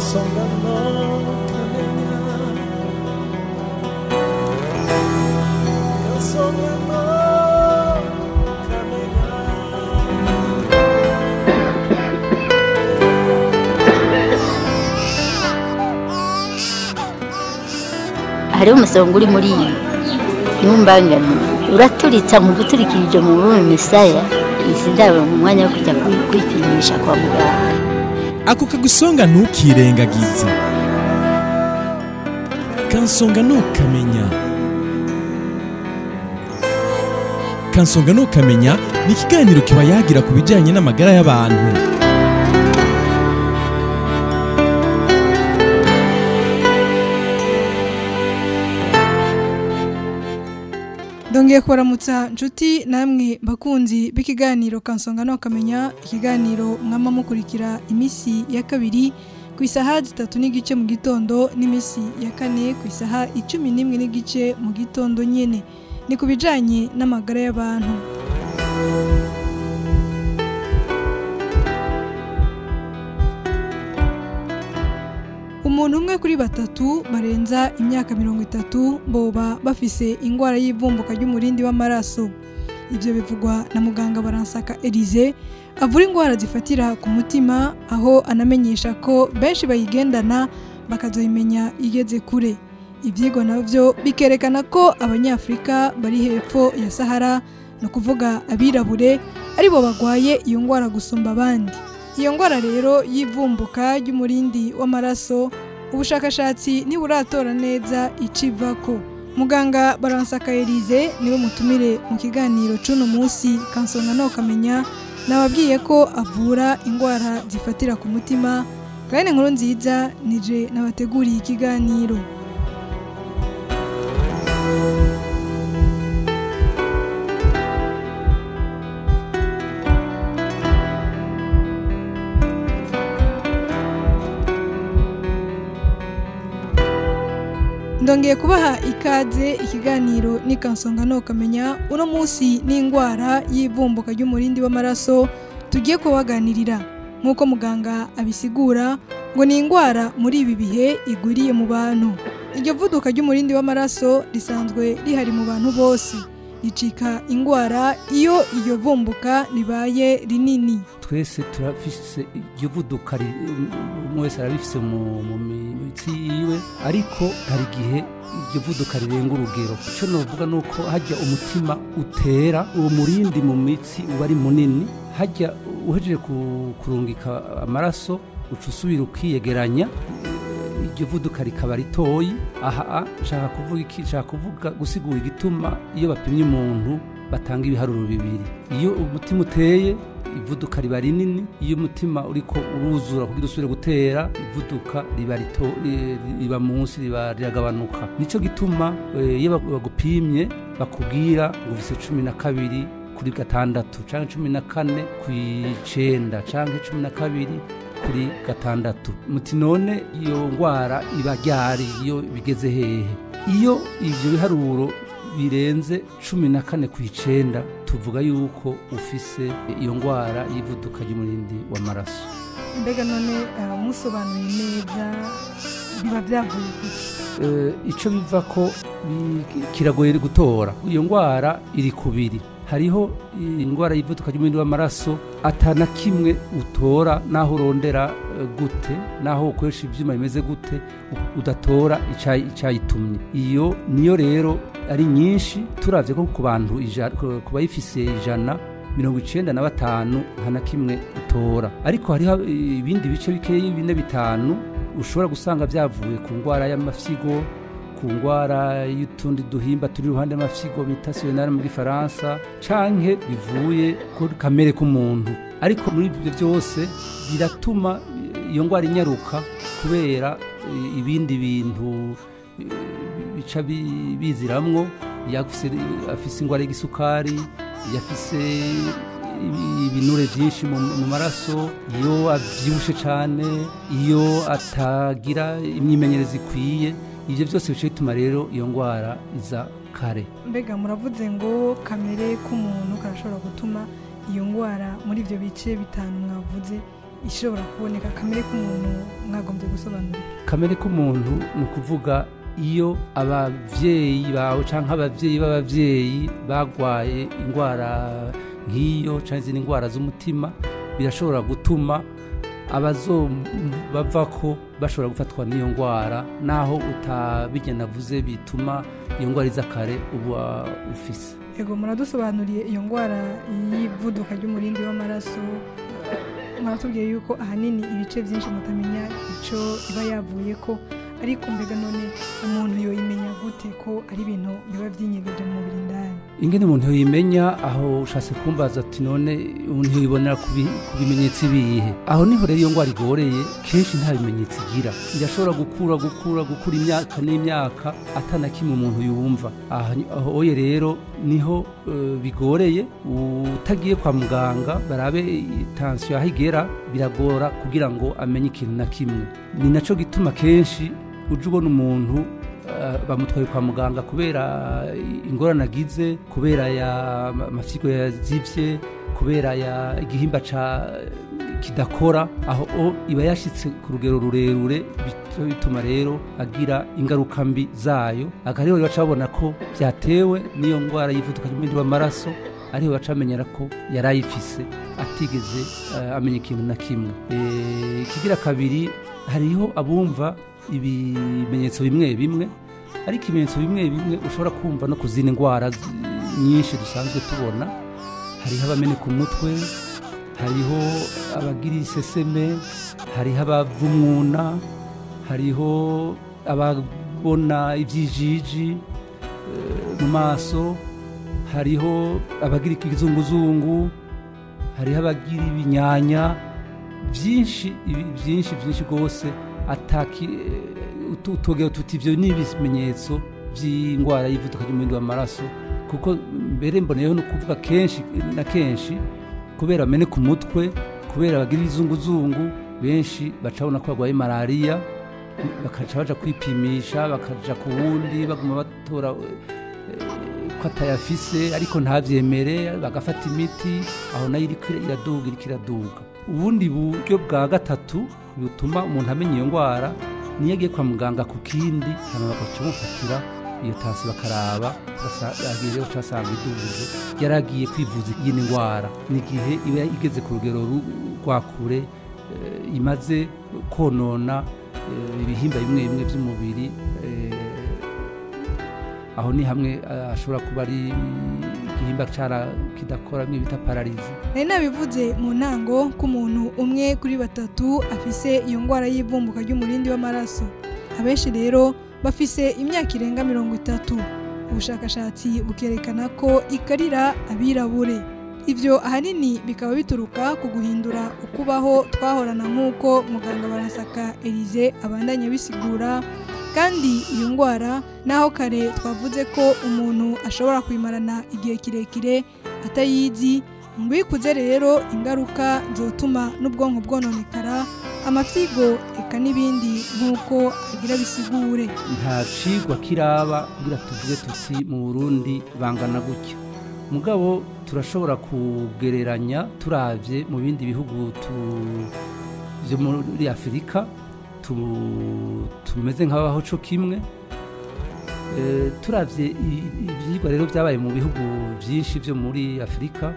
kansonga no kamenya kansonga no kamenya hariho umusonga uri muri iyi ntumbangane uraturitsa mu guturikirije mu bume misaya izi ndabo mu mwanya wo kujya kwi- kwipimisha kwa muganga ako kagusonga ntukirengagize kansonga ntukamenya kansonga ntukamenya ni ikiganiro kiba yagira ku bijyanye n'amagara y'abantu Ndongeye kubaramutsa nshuti namwe bakunzi b'ikiganiro kansonga no kamenya ikiganiro mwama mukurikira imisi ya kabiri ku isaha zitatu n'igice mu gitondo n'imisi ya kane ku isaha icumi n'imwe n'igice mu gitondo nyene ni ku bijanye n'amagara y'abantu umuntu umwe kuri batatu barenza imyaka mirongo itatu boba bafise ingwara y'ivumbuka ry'umurindi w'amaraso ibyo bivugwa na muganga baransaka Elize avura ingwara zifatira ku mutima aho anamenyesha ko benshi bayigendana bakazoyimenya igeze kure ibyigwa nabyo bikerekana ko abanyafurika bari hepfo ya sahara ni ukuvuga abirabure aribo bagwaye iyo ngwara gusumba abandi iyo ngwara rero y'ivumbuka ry'umurindi w'amaraso ubushakashatsi ntiburatora neza icivako muganga baransaka Elize niwe mutumire mu kiganiro c'uno munsi kansonga no kamenya nababwiye ko avura ingwara zifatira ku mutima kandi inkuru nziza nije nabateguriye ikiganiro ndongeye kubaha ikaze ikiganiro ni kansonga no kamenya uno munsi n'indwara y'ivumbuka ry'umurindi w'amaraso tugiye kubaganirira nk'uko muganga abisigura ngo ni indwara muri ibi bihe igwiriye mu bantu iryo vuduka ry'umurindi w'amaraso risanzwe rihari mu bantu bose ricika indwara iyo iryo vumbuka ribaye rinini twese turafise iryo vuduka ri- umwe wese arabifise mu mu mitsi yiwe ariko hari igihe iryo vuduka rirenga urugero icyo novuga ni uko hajya umutima utera uwo murindi mu mitsi uba ari munini hajya uhejeje ku- kurungika amaraso uca usubira ukiyegeranya iryo vuduka rikaba ritoyi aha nshaka kuvuga iki nshaka kuvuga gusigura igituma iyo bapimye umuntu batanga ibiharuro bibiri iyo umutima uteye ivuduka riba rinini iyo umutima uriko uruzura kugira usubire gutera ivuduka riba rito eh, riba munsi riba riragabanuka nico gituma eh, iyo bagu- bagupimye bakubwira ngo ufise cumi na kabiri kuri gatandatu canke cumi na kane kw'icenda canke cumi na kabiri kuri gatandatu muti none iyo ngwara iba ryari iyo bigeze hehe iyo ivyo biharuro birenze cumi na kane ku icenda tuvuga yuko ufise iyo ngwara y'ivuduka ry'umurindi w'amaraso mbega none eh, musobanuye neza biba byavuye kuki Eh, ico biva ko bi- kiragoye gutora iyo ngwara iri kubiri hariho indwara y'ivuduka ry'umurindi w'amaraso atana kimwe utora naho urondera eh, gute naho ukoresha ivyuma bimeze gute u- udatora icayi- icayitumye iyo niyo rero ari nyinshi turavye ko ku bantu ija- ku ku bayifise ijana mirongo icenda na batanu nta na kimwe utora ariko hariho eh, ibindi bice bikeyi bine bitanu ushobora gusanga byavuye ku ndwara y'amafyigo ku ndwara y'utundi duhimba turi iruhande y'amafyigo bita siyonari mu gifaransa canke bivuye kuri kamere k'umuntu ariko muri ibyo byose biratuma iyo ndwara inyaruka kubera eh, ibindi bintu eh, bica bi- biziramwo yafise afise indwara y'igisukari yafise ibi- ibinure byinshi mu mu maraso iyo abyibushe cyane iyo atagira imyimenyerezo ikwiye ibyo byose bice bituma rero iyo ndwara iza kare mbega muravuze ngo kamere k'umuntu karashobora gutuma iyo ndwara muri ibyo bice bitanu mwavuze ishobora kuboneka kamere k'umuntu mwagombye gusobanura kamere k'umuntu ni ukuvuga iyo ababyeyi bawe cyangwa ababyeyi b'ababyeyi barwaye indwara nk'iyo cyangwa izindi ndwara z'umutima birashobora gutuma abazo bava ko bashobora gufatwa n'iyo ndwara naho utabigena avuze bituma iyo ndwara iza kare uba ufise yego muradusobanuriye iyo ndwara y'ivuduka ry'umurindi w'amaraso muratubwiye yuko ahanini ibice byinshi mutamenya icyo iba yavuye ko ariko mbega none umuntu yoyimenya gute ko ari ibintu biba byinyegeje mu mubiri indani ingene umuntu yimenya aho ushatse kumbaza ati none umuntu yibonera ku bi- ku bimenyetso ibihe aho niho rero iyo ndwara igoreye kenshi nta bimenyetso igira irashobora gukura gukura gukura imyaka n'imyaka atana kimwe umuntu yumva Aha- aho oye rero niho eh, bigoreye utagiye kwa muganga barabe tansiyo aho igera biragora kugira ngo amenye ikintu na kimwe ni nacyo gituma kenshi uje ubona umuntu eh, bamutwaye kwa muganga kubera ingorane agize kubera ya amafyigo yazivye kubera ya igihimba ca kidakora aho o iba yashitse ku rugero rurerure bityo bituma rero agira ingaruka mbi zayo aga rero baca babona ko byatewe n'iyo ndwara yivuduka ry'umubiri w'amaraso ariho baca bamenyera ko yari ayifise atigeze eh, amenya ikintu na kimwe Eh, ikigira kabiri hariho abumva ibimenyetso bimwe bimwe ariko ibimenyetso bimwe bimwe ushobora kumva no ku zindi ndwara zi- nyinshi dusanzwe tubona hariho abameneka umutwe hariho abagira iseseme hariho abavumwuna hariho ababona ibyijiji eh, mu maso hariho abagira ikizunguzungu hariho abagira ibinyanya byinshi ibi- byinshi byinshi rwose ataki eh, utu- utogera tuti ibyo ni ibimenyetso by'indwara y'ivuduka ry'umurindi w'amaraso kuko mbere mboneyeho no kuvuga kenshi na kenshi kubera bameneka umutwe kubera bagira ibizunguzungu benshi bacabona ko barwaye malariya bakaca baja kwipimisha bakaja ku wundi baguma batora eh, ko atayafise ariko ntabyemere bagafata imiti aho nayo iriko iraduga iriko iraduga ubundi buryo bwa gatatu butuma umuntu amenya iyo ndwara niyo agiye kwa muganga ku kindi hanyuma bagaca bamufatira iyo tansi bakaraba agiye basanga iduje yari agiye kwivuza iyindi ndwara ni igihe iba igeze ku rugero ru- rwa kure eh, imaze konona eh, ibihimba bimwe bimwe by'umubiri eh, aho ni hamwe eh, ashobora kuba ari igihimba cara kidakora bimwe bita pararizi nari nabivuze mu ntango ko umuntu umwe kuri batatu afise iyo ndwara y'ivumbuka ry'umurindi w'amaraso abenshi rero bafise imyaka irenga mirongo itatu ubushakashatsi bukerekana ko ikarira abirabure ibyo ahanini bikaba bituruka ku guhindura ukubaho twahorana nk'uko muganga barasaka elize abandanya bisigura kandi iyo ndwara naho kare twavuze ko umuntu ashobora kuyimarana igihe kirekire atayizi ngo ikuze rero ingaruka zotuma n'ubwonko bwononekara amafyigo eka n'ibindi nk'uko agira bisigure nta cigwa kiraba kugira tuvuge tuti mu burundi bangana gutya mugabo turashobora kugereranya turavye mu bindi bihugu tu- vyo muri afurika tu- tumeze nk'abaho co kimwe Eh, turavye i- ivyigwa rero vyabaye mu bihugu vyinshi vyo muri afurika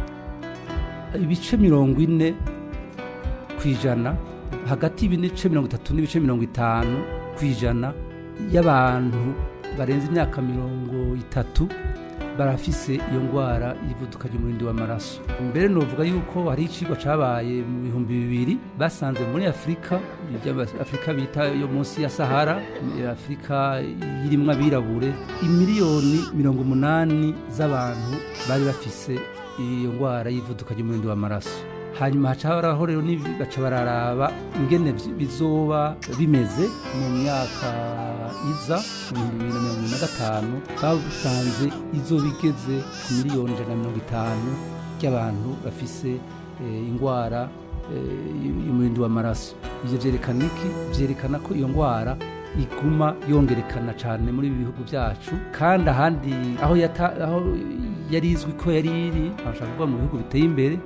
ibice mirongo ine ku ijana hagati y'ibice mirongo itatu n'ibice mirongo itanu ku ijana y'abantu barenze imyaka mirongo itatu barafise iyo ndwara y'ivuduka ry'umurindi w'amaraso mbere novuga yuko hari icigwa cabaye mu bihumbi bibiri basanze muri afurika irya afurika bita yo munsi ya sahara afurika irimwo abirabure imiliyoni mirongo umunani z'abantu bari bafise iyo ndwara y'ivuduka ry'umurindi w'amaraso hanyuma haca haraho rero n'ibi- baca bararaba ingene vy- bizoba bimeze mu myaka iza mu bihumbi bibiri na mirongo ibiri na gatanu basanze izoba igeze ku miliyoni ijana na mirongo itanu ry'abantu bafise eh, indwara eh, y'umurindi w'amaraso ivyo vyerekana iki vyerekana ko iyo ndwara iguma yongerekana cyane muri ibi bihugu byacu kandi ahandi aho yata, aho yari izwi ko yari iri bashaka kuvuga mu bihugu biteye imbere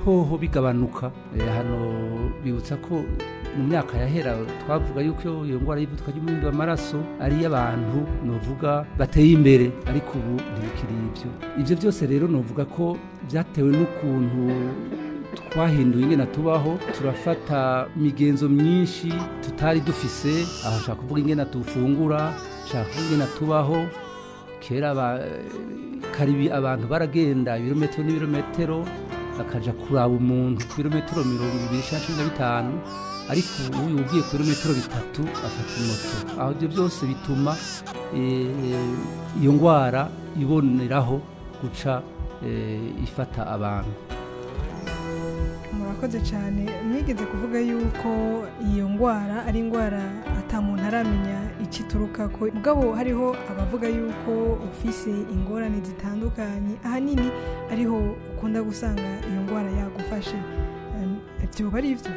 hoho bigabanuka Eh, hano bibutsa ko mu myaka yahera twavuga yuko iyo ndwara y'ivuduka ry'umuhindo w'amaraso ari iy'abantu novuga bateye imbere ariko ubu ntibikiri ibyo ibyo byose rero novuga ko byatewe n'ukuntu twahinduye ingena tubaho turafata imigenzo myinshi tutari dufise aho nshaka kuvuga ingena dufungura nshaka kuvuga ingena tubaho kera ba- karibi abantu baragenda ibirometero n'ibirometero bakaja kuraba umuntu ku birometero mirongo ibiri cyangwa cumi na bitanu ariko ubu iyo ugiye ku birometero bitatu afata moto aho ibyo byose bituma eh, iyo ndwara iboneraho guca eh, ifata abantu murakoze cyane mwigeze kuvuga yuko iyo ndwara ari indwara ata muntu aramenya icyo ituruka ko mugabo hariho abavuga yuko ufise ingorane zitandukanye ahanini ariho ukunda gusanga iyo ndwara yagufashe Em, byoba ari byo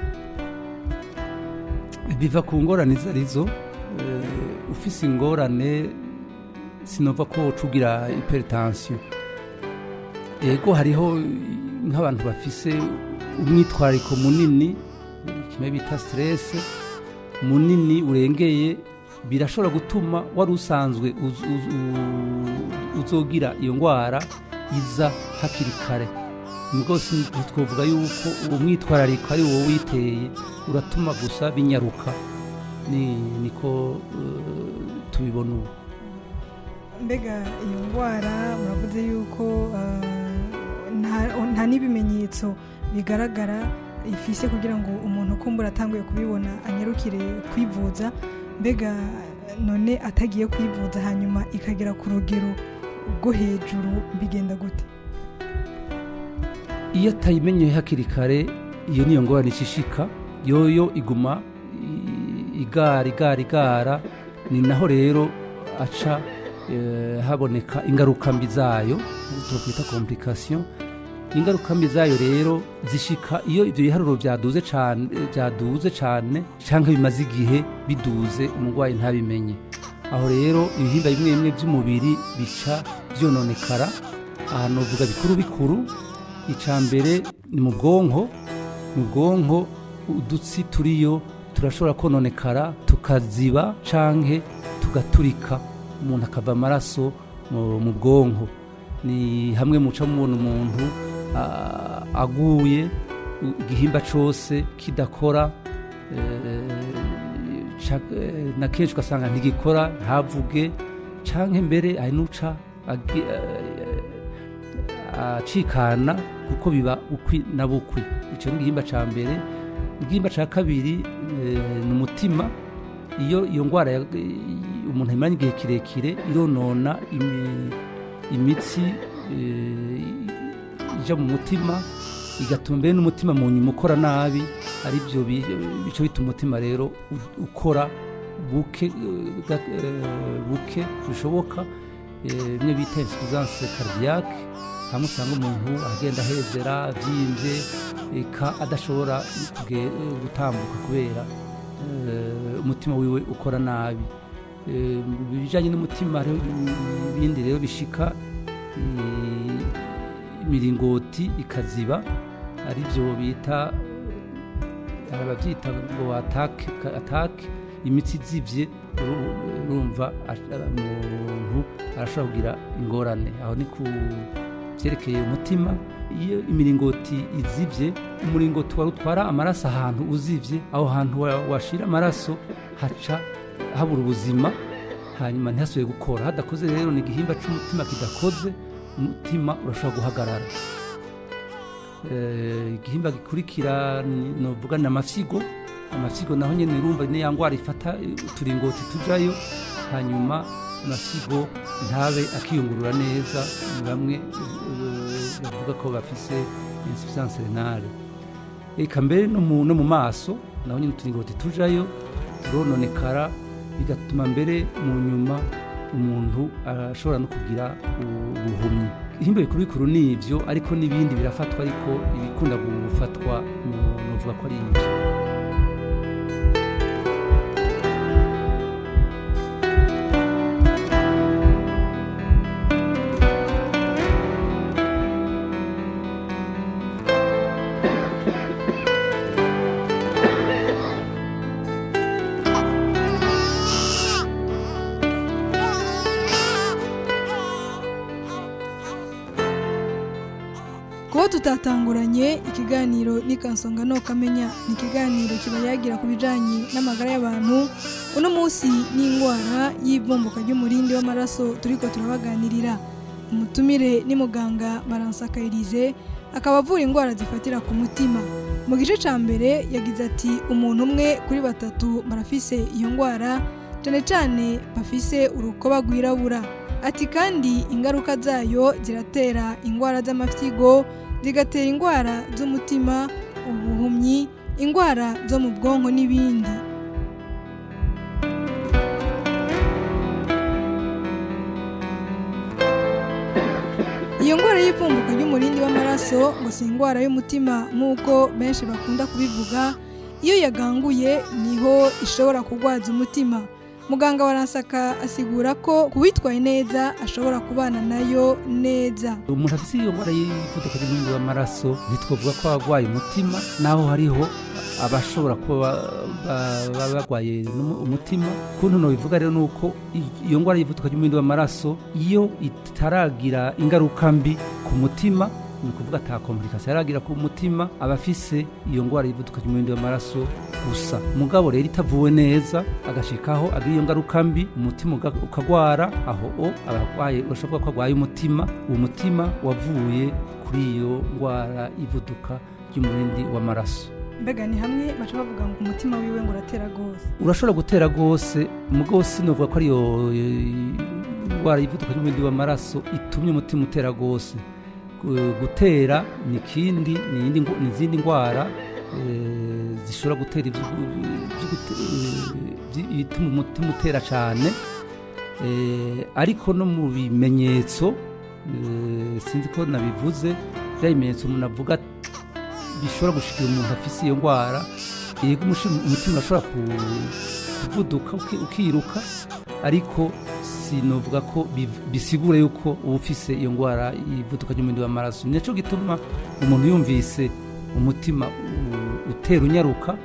biva ku ngorane izo arizo eh, ufise ingorane sinova ko ucugira hypertension ego hariho nk'abantu bafise umwitwariko munini kimwe bita stress munini urengeye birashobora gutuma wari usanzwe uz- uz- u- uzogira iyo ndwara iza hakiri kare rwose ntitwavuga yuko uwo mwitwarariko ari wowe witeye uratuma gusa binyaruka ni niko eh, tubibona ubu mbega iyo ndwara muravuze yuko ah, nta- nta n'ibimenyetso bigaragara ifise kugira ngo umuntu kumbura atanguye kubibona anyarukire kwivuza mbega none atagiye kwivuza hanyuma ikagera ku rugero rwo hejuru bigenda gute iyo atayimenyeye hakiri kare iyo niyo ngorane ishishika yoyo iguma i- igara igara igara ni naho rero aca eh, haboneka ingaruka mbi zayo twakwita komplikasiyo ingaruka mbi zayo rero zishika iyo ibyo biharuro byaduze cyane byaduze cyane cyangwa bimaze igihe biduze umurwayi ntabimenye aho rero ibihimba bimwe bimwe by'umubiri bica byononekara ahantu uvuga bikuru bikuru icya mbere ni mu bwonko mu bwonko udutsi turiyo turashobora kononekara tukaziba canke tugaturika umuntu akava amaraso mu mu bwonko ni hamwe muca mubona umuntu ah, aguye u- igihimba cyose kidakora eh, ca- eh, na kenshi ugasanga ntigikora ntavuge canke mbere hari n'uca agi- eh, acikana kuko biba ukwi na bukwi icyo ni igihimba cya mbere igihimba cya kabiri eh, ni umutima iyo iyo ndwara ya- umuntu ayimara igihe kirekire ironona imi- imitsi eh, ija mu mutima igatuma mbere n'umutima mu nyuma ukora nabi ari byo bi- bico bituma umutima rero u- ukora buke eh, ga- eh, buke bishoboka eh, bimwe bita insuffisance cardiaque hamwe usanga umuntu agenda ahezera abyimbye eka adashobora kuge- gutambuka kubera eh, umutima wiwe ukora nabi Eh, mu bijyanye n'umutima hariho ibindi rero bishika eh, imiringoti ikaziba ari byo bita hari ababyita ngo atake atake imitsi izibye uru- urumva ash- umuntu arashobora kugira ingorane aho ni ku byerekeye umutima iyo imiringoti izibye umuringoti wari utwara amaraso ahantu uzibye aho hantu wa- washira amaraso haca habura ubuzima hanyuma ntihasubire gukora hadakoze rero ni igihimba cy'umutima kidakoze umutima urashobora guhagarara Eh, igihimba gikurikira ni- novuga ni amafyigo amafyigo naho nyine urumva ni ya ndwara ifata eh, uturingoti tujayo hanyuma amafyigo ntabe akiyungurura neza ni bamwe eh, bavuga ko bafise insuffisance renale eka mbere no mu, no mu maso naho nyine uturingoti tujayo turononekara bigatuma mbere mu nyuma umuntu ashobora no kugira ubuhumyi ihimba bikuru bikuru ni ibyo ariko n'ibindi birafatwa ariko ibikunda gufatwa no- novuga ko ari ibyo tutatanguranye ikiganiro n'ikansonga no kamenya ni ikiganiro kiba yagira ku bijyanye n'amagara y'abantu uno munsi n'indwara y'ivumbuka ry'umurindi w'amaraso turi ko turabaganirira umutumire ni muganga baransaka Elise akaba avura indwara zifatira ku mutima mu gice cya mbere yagize ati umuntu umwe kuri batatu barafise iyo ndwara cyane cyane bafise urukoba rwirabura ati kandi ingaruka zayo ziratera indwara z'amafyigo zigatera indwara z'umutima ubuhumyi indwara zo mu bwonko n'ibindi iyo ndwara y'ipfumbuka ry'umurindi w'amaraso ngo si indwara y'umutima nk'uko benshi bakunda kubivuga iyo yaganguye niho ishobora kurwaza umutima muganga waransaka asigura ko kuwitwaye neza ashobora kubana nayo neza umuntu afite iyo ndwara y'umuvuduko w'umurindi w'amaraso ntitwavuga ko arwaye umutima naho hariho abashobora kuba ba- ba- barwaye n'umu- umutima kuntu bivuga rero ni uko i- iyo ndwara y'umuvuduko w'umurindi w'amaraso iyo itaragira ingaruka mbi ku mutima ni ukuvuga ata komplikasiyo yaragira ku mutima aba afise iyo ndwara y'umuvuduko w'umurindi w'amaraso gusa mugabo rero itavuwe neza agashikaho agira iyo ngaruka mbi umutima uga- ukagwara aho o abarwaye urashobora ko arwaye umutima uwo mutima wavuye kuri iyo ndwara y'ivuduka ry'umurindi w'amaraso mbega ni hamwe baca bavuga ngo umutima wiwe ngo uratera rwose urashobora gutera rwose mugabo sinovuga ko ariyo eh, ndwara y'ivuduka ry'umurindi w'amaraso itumye umutima utera rwose Gu- gutera ni ikindi ni iyindi ngo- ni izindi ndwara eh, zishobora gutera ibyo- ibyo gute- eh, ibyo- ibituma umutima utera cyane Eh, ariko no mu bimenyetso eh, sinzi ko nabivuze bya bimenyetso umuntu avuga bishobora gushikira umuntu afise iyo ndwara yego umushi- umutima urashobora ku- kuvuduka uki- ukiruka ariko sinovuga ko biv- bisigura yuko uba ufise iyo ndwara y'ivuduka ry'umurindi w'amaraso nicyo gituma umuntu yumvise umutima u- utera unyaruka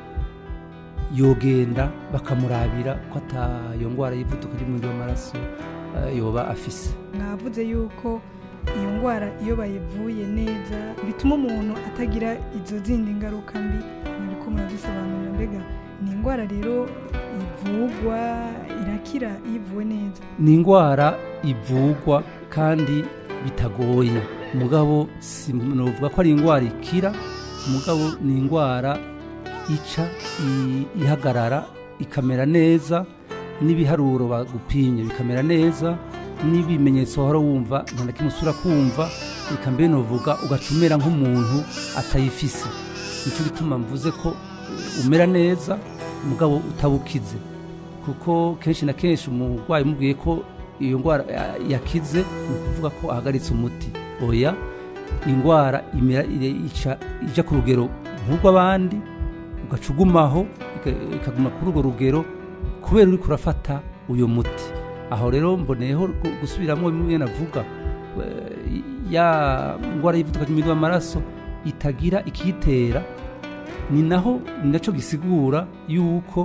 yogenda bakamurabira ko ata iyo ndwara y'ivuduka ry'umurindi w'amaraso eh, yoba afise mwavuze yuko iyo ndwara iyo bayivuye neza bituma umuntu atagira izo zindi ngaruka mbi muri ko muradusobanurira mbega ni indwara rero ivugwa irakira iyo ivuwe neza ni indwara ivugwa kandi bitagoye mugabo sinovuga ko ari indwara ikira mugabo ni indwara ica i- ihagarara ikamera neza n'ibiharuro bagupimye bikamera neza n'ibimenyetso wahora wumva nta na kimwe usura kumva reka mbere novuga ugaca umera nk'umuntu atayifise nicyo gituma mvuze ko eh, umera neza mugabo utabukize kuko kenshi na kenshi umurwayi umubwiye ko iyo ndwara ya- yakize ni ukuvuga ko ahagaritse umuti oya indwara imera ire- ica ija ku rugero nk'urw'abandi ugaca ugumaho ika- ikaguma kuri urwo rugero kubera uri kurafata uyu muti aho rero mboneyeho gu- gusubiramo bimwe navuga eh, ya ndwara y'ivuduka ry'umuriro w'amaraso itagira ikiyitera ni naho ni nacyo gisigura yuko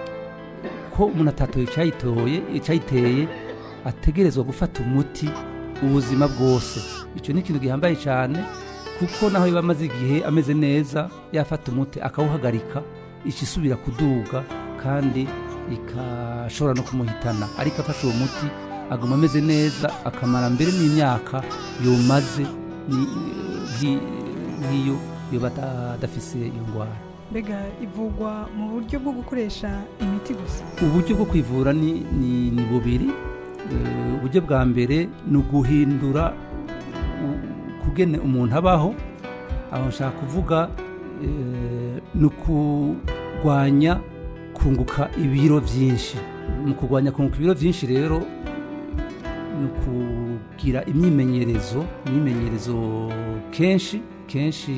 ko umuntu atatoye icyayitoye icyayiteye ategerezwa gufata umuti ubuzima bwose icyo ni ikintu gihambaye cyane kuko naho yaba amaze igihe ameze neza yafata umuti akawuhagarika ikisubira kuduga kandi ikashobora no kumuhitana ariko afashe uwo muti aguma ameze neza akamara mbere n'imyaka yomaze ni- nki- nk'iyo yoba ada- adafise iyo ndwara mbega ivugwa mu buryo bwo gukoresha imiti gusa uburyo bwo kwivura ni, ni, ni bubiri Eh, uburyo bwa mbere ni uguhindura u- kugene umuntu abaho aho nshaka kuvuga eh, ni ukurwanya kunguka ibiro byinshi mu kurwanya kunguka ibiro byinshi rero ni ukugira imyimenyerezo imyimenyerezo kenshi kenshi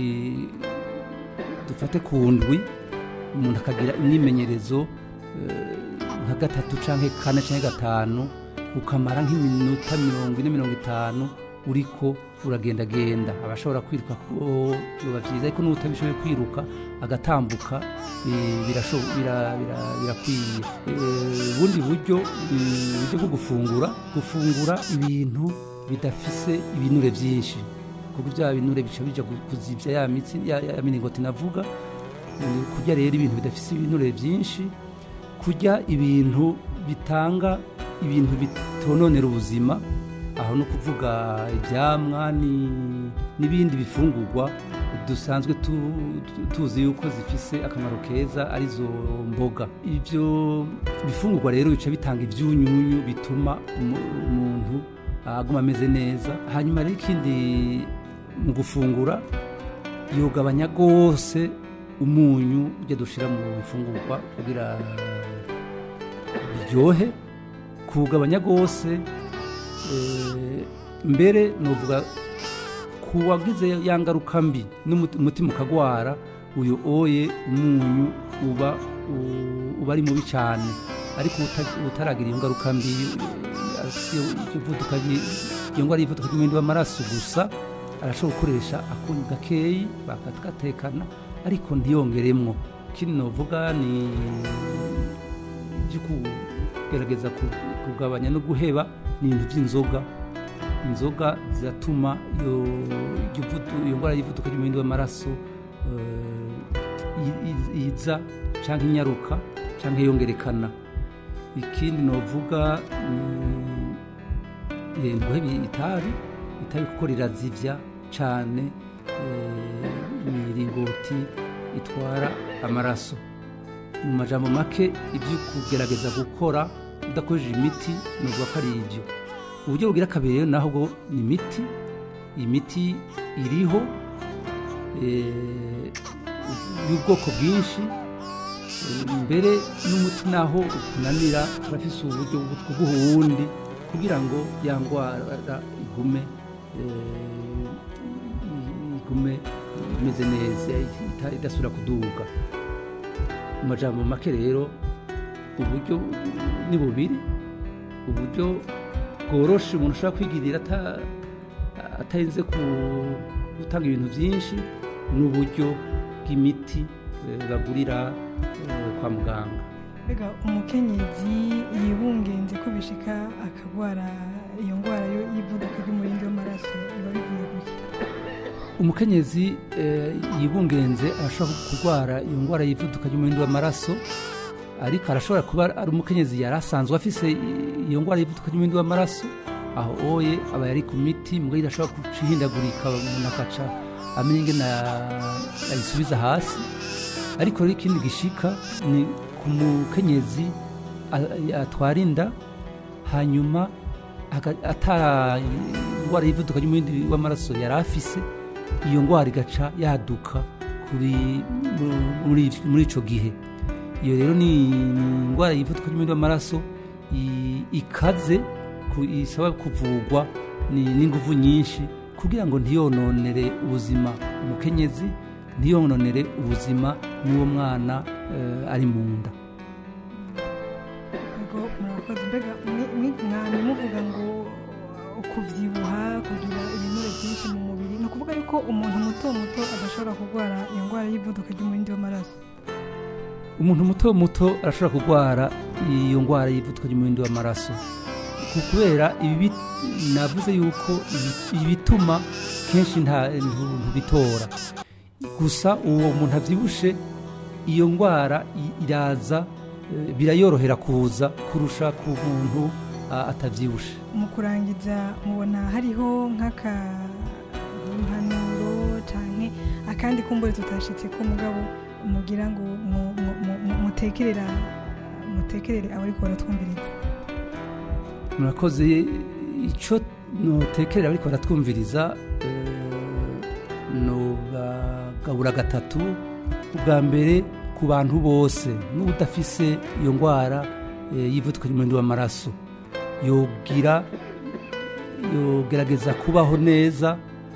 dufate ku ndwi umuntu akagira imyimenyerezo eh, nka gatatu cyangwa kane cyangwa gatanu ukamara nk'iminota mirongo ine mirongo itanu uriko uragendagenda abashobora kwiruka ko biba byiza ariko n'utabishoboye kwiruka agatambuka eh, birasho- bira- bira- birakwiye Eh, ubundi buryo ni uburyo bwo gufungura gufungura ibintu bidafise ibinure byinshi kuko bya binure bica bija ku- kuzivya ya mitsi ya, ya miringoti navuga Eh, kurya rero ibintu bidafise ibinure byinshi kurya ibintu bitanga ibintu bitononera ubuzima aho no kuvuga ibyamwa ni- n'ibindi bifungurwa dusanzwe tu- tu- tuzi yuko zifise akamaro keza arizo mboga ibyo bifungurwa rero bica bitanga ibyunyunyu bituma umu- umuntu aguma ameze neza hanyuma rero ikindi mu gufungura yogabanya rwose umunyu ujya dushira mu bifungurwa kugira biryohe kuwugabanya rwose eh, mbere nuvuga ku wagize ya ngaruka mbi n'umuti- umutima ukagwara uyu oye umunyu uba u- uba ari mubi cyane ariko uta- utaragira iyo ngaruka mbi eh, afise iryo vuduka ryi- iyo ngwara y'ivuduka ry'umwenda w'amaraso gusa arashobora gukoresha akunyu gakeyi bakatgatekana ariko ntiyongeremwo ikindi novuga ni ibyo kugerageza ku- kugabanya no guheba ni ibintu by'inzoga inzoga ziratuma iyo iryo vudu- iyo ndwara y'ivuduka ry'umuhindo w'amaraso eh, i- i- iza cyangwa inyaruka cyangwa yongerekana ikindi novuga ni eh, guheba itabi itabi kuko rirazivya cyane eh, imiringoti itwara amaraso mu majambo make ibyo kugerageza gukora udakoresheje imiti ni ukuvuga ko ari ibyo uburyo bugira kabiri rero naho bwo ni imiti iyi miti iriho eh, y'ubwoko bwinshi eh, mbere n'umuti naho ukunanira turafise uburyo bwo guha uwundi kugira ngo ya ndwara igume eh, igume imeze neza ita- idasubira kuduga mu majambo make rero uburyo ni bubiri uburyo bworoshe umuntu ashobora kwigirira ata- atarinze ku- gutanga ibintu byinshi n'uburyo bw'imiti eh, bagurira eh, kwa muganga mbega umukenyezi yibungenze ko bishika akagwara iyo ndwara yo- y'ivuduka ry'umurindi w'amaraso biba bivuye guki umukenyezi eh, yibungenze arashobora kurwara iyo ndwara y'ivuduka ry'umuhindo w'amaraso ariko arashobora kuba ari umukenyezi yari asanzwe afise i- iyo ndwara y'ivuduka ry'umuhindo w'amaraso aho oye aba yari ku miti mbwa idashobora guca ihindagurika umuntu akaca amenya ingene ayisubiza hasi ariko rero ikindi gishika ni ku mukenyezi a- atwara inda hanyuma aga- ata indwara y'ivuduka ry'umuhindi w'amaraso yari afise iyo ndwara igaca yaduka kuri mu- muri muri ico gihe iyo rero ni ni indwara y'ivuduka ry'umuhindi w'amaraso i- ikaze ku- isaba kuvugwa ni- n'inguvu nyinshi kugira ngo ntiyononere ubuzima umukenyezi ntiyononere ubuzima n'uwo mwana eh, ari mu nda ubwo murakoze mbega mwe- mwe- mwamye muvuga ngo ukubyibuha kugira ibinure byinshi mu mubiri ni ukuvuga yuko umuntu muto muto adashobora kurwara iyo ndwara y'ivuduka ry'umurindi w'amaraso umuntu muto muto arashobora kurwara iyo ndwara y'ivuduka ry'umuhindo w'amaraso ku- kubera ibi bit- navuze yuko ibi- ibituma kenshi nta ntu- ntubitora gusa uwo muntu abyibushe iyo ndwara i- iraza eh, birayorohera kuza kurusha ku muntu ah, atabyibushe mu kurangiza mubona hariho nk'akampanuro cyane akandi kumbure tutashitse ko mugabo mugira ngo mu- mu- mu- mu- mutekerera mutekerere abariko baratwumviriza murakoze icyo nutekerera ariko baratwumviriza eh, nubagabura gatatu ubwa mbere ku bantu bose n'udafise iyo ndwara eh, y'ivuduka ry'umuhindo w'amaraso yogira yogerageza kubaho neza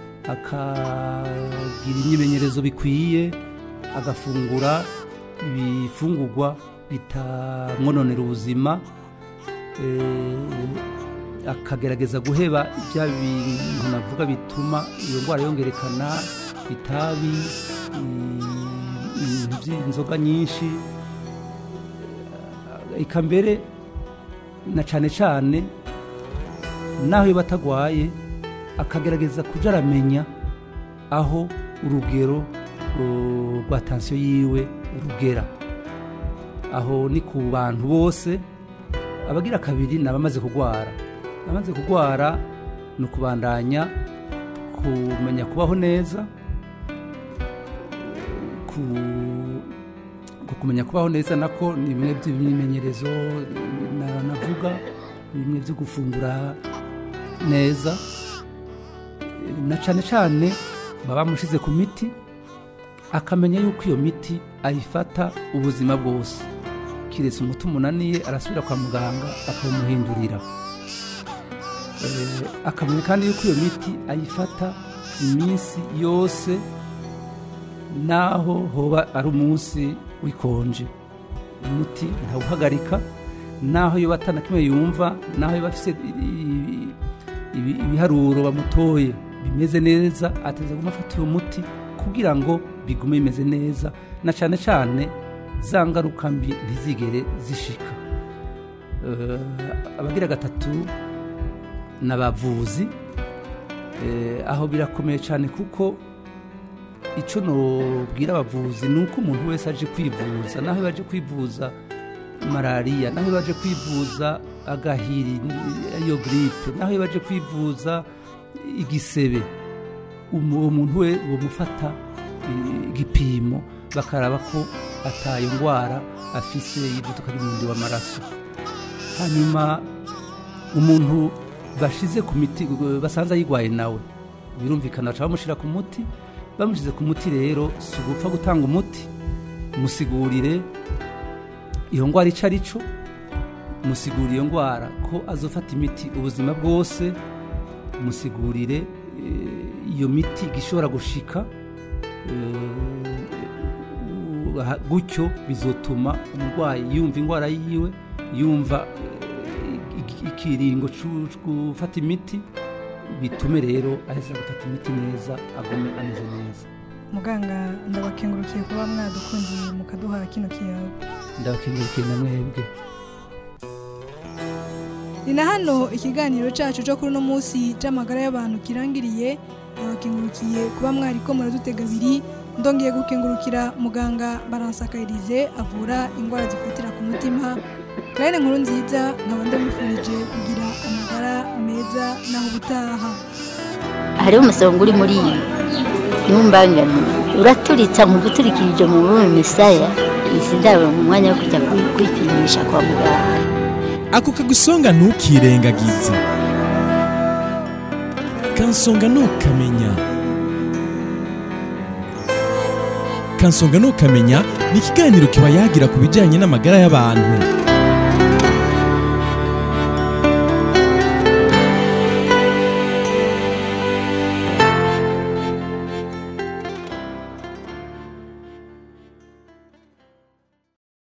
akagira imyimenyerezo bikwiye agafungura ibifungurwa bitamwononera ubuzima eh, akagerageza guheba bya bintu navuga bituma iyo ndwara yongerekana itabi i- ibintu by'inzoga nyinshi eh, eka mbere na cyane cyane naho iyo batagwaye akagerageza kuja aramenya aho urugero uh, rwa tansiyo yiwe rugera aho ni ku bantu bose abagira kabiri ni abamaze kurwara abamaze kurwara ni ukubandanya kumenya kubaho neza ku ku kumenya kubaho neza nako ni bimwe by'imyimenyerezo na- navuga ni bimwe byo gufungura neza na cyane cyane baba bamushyize ku miti akamenya yuko iyo miti ayifata ubuzima bwose kiretse umuti umunaniye arasubira kwa muganga akawumuhindurira Eh, akamenya kandi yuko iyo miti ayifata iminsi yose naho hoba ari umunsi w'ikonje umuti ntawuhagarika naho yoba atana kimwe yumva naho yoba afise i- i- ibi- ibiharuro bamutoye bimeze neza ateza guma afata uwo muti kugira ngo bigume bimeze neza na cyane cyane za ngaruka mbi ntizigere zishika Eh, abagira gatatu ni abavuzi Eh, aho birakomeye cyane kuko icyo nubwira abavuzi ni uko umuntu wese aje kwivuza naho baje kwivuza malariya naho baje kwivuza agahiri iyo giripe naho baje kwivuza igisebe umu- uwo muntu we bamufata eh, igipimo bakaraba ko atayo ndwara afise y'ivuduka ry'umurundi w'amaraso hanyuma umuntu bashize ku miti basanze ayirwaye nawe birumvikana baca bamushyira ku muti bamushyize ku muti rero si ugupfa gutanga umuti musigurire iyo ndwara icyo ari cyo musigurire iyo ndwara ko azofata imiti ubuzima bwose musigurire eh, iyo miti igishobora gushika eh, uh, gutyo bizotuma umurwayi yumva indwara yiwe yumva eh, iki- ikiringo cu- cu gufata imiti bitume rero aheza gufata imiti neza agume ameze neza muganga ndabakengurukiye kuba mwadukundiye mukaduha kino kiyago ndabakengurukiye na mwebwe ni na hano ikiganiro cyacu cyo kuri uno munsi cy'amagara y'abantu kirangiriye ndabakengurukiye kuba mwari ko muradutega abiri ndongeye gukengurukira muganga baransakarize avura indwara zifatira ku mutima karere nkuru nziza nkaba ndabifurije kugira amagara meza naho ubutaha hariho umusonga uri muri iyi ntumbangane uraturitsa nkumva uturikirije mu rurimi misaya izi ndabo mu mwanya wo kujya kwi- kwipimisha kwa muganga ako kagusonga ntukirengagize kansonga ntukamenya kansonga ntukamenya ni ikiganiro kiba yagira ku bijyanye n'amagara y'abantu